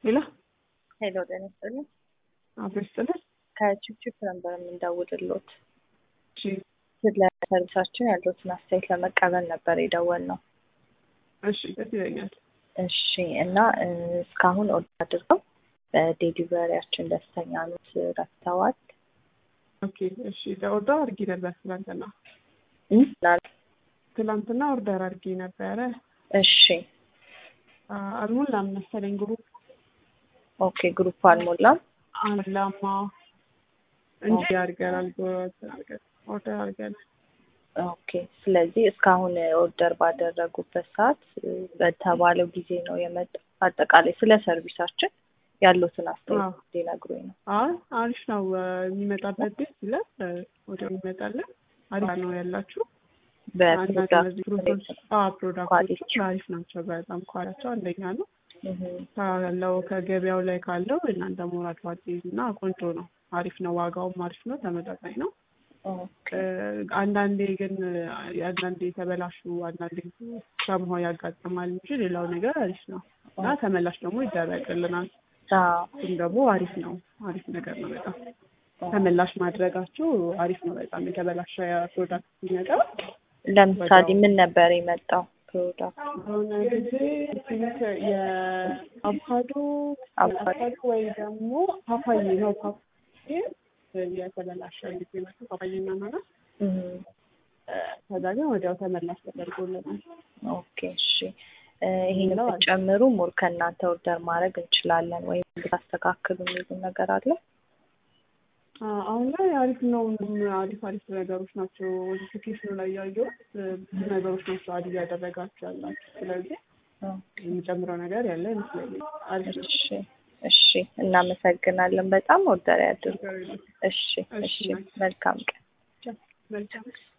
ሄሎ ሄሎ ጤና ይስጥልኝ። አብሮ ይስጥልን። ከቺፕቺፕ ነበር የምንደውልሎት እሺ ስለ ሰርቪሳችን ያለዎትን አስተያየት ለመቀበል ነበር የደወልነው። እሺ ደስ ይለኛል። እሺ እና እ፣ እስካሁን ኦርደር አድርገው በዴሊቨሪያችን ደስተኛ ኖት ረድተዋል? ኦኬ እሺ ኦርደር አድርጌ ነበር ትላንትና እ? ላል- ትላንትና ኦርደር አድርጌ ነበረ እሺ አ፣ አልሞላም መሰለኝ ግሩፕ ኦኬ ግሩፕ አልሞላም። አላማ እንጂ አድርገናል ኦርደር አድርገናል። ኦኬ ስለዚህ እስካሁን ኦርደር ባደረጉበት ሰዓት እ፣ በተባለው ጊዜ ነው የመጣው። አጠቃላይ ስለ ሰርቪሳችን ያሉትን አስተያየት ሊነግሩኝ ነው። አይ አሪፍ ነው እ፣ የሚመጣበት ደስ ይላል። እ፣ ወዲያው ይመጣለን። አሪፍ ነው ያላችሁ አንዳንድ እነዚህ ግሩፖች አዎ ፕሮዳክቶቹ አሪፍ ናቸው። በጣም ኳሊቲያቸው አንደኛ ነው ካለው ከገበያው ላይ ካለው እናንተ ሞር አድቫንቴጅ እና ቆንጆ ነው። አሪፍ ነው። ዋጋውም አሪፍ ነው። ተመጣጣኝ ነው። እ፣ አንዳንዴ ግን እ፣ አንዳንዴ የተበላሹ አንዳንዴ ሰምሆ ያጋጥማል እንጂ ሌላው ነገር አሪፍ ነው እና ተመላሽ ደግሞ ይደረግልናል። እሱም ደግሞ አሪፍ ነው። አሪፍ ነገር ነው በጣም ተመላሽ ማድረጋቸው አሪፍ ነው በጣም የተበላሸ ፕሮዳክት ሲመጣ ለምሳሌ ምን ነበር የመጣው ፕሮዳክት? አሁን ጊዜ ቲንክ የአቮካዶ አቮካዶ ወይ ደግሞ ፓፓዬ ነው ፓፓዬ የተበላሸ ጊዜ መጡ ፓፓዬና ማለት ከዛ ግን ወዲያው ተመላሽ ተደርጎልናል። ኦኬ እሺ እ፣ ይሄን ብትጨምሩ ሞር ከእናንተ ኦርደር ማድረግ እንችላለን ወይም ብታስተካክሉ የሚሉ ነገር አለ? አ፣ አሁን ላይ አሪፍ ነው። አሪፍ አሪፍ ነገሮች ናቸው። ኖቲፊኬሽኑ ላይ ያየሁት እ፣ ብዙ ነገሮች ናቸው አድ እያደረጋችሁ ያላችሁ። ስለዚህ የሚጨምረው ነገር ያለ ይመስለኛል። አሪፍ ነው። እሺ እሺ እናመሰግናለን በጣም ኦርደር ያድርጉ። እሺ እሺ መልካም ቀን። መልካም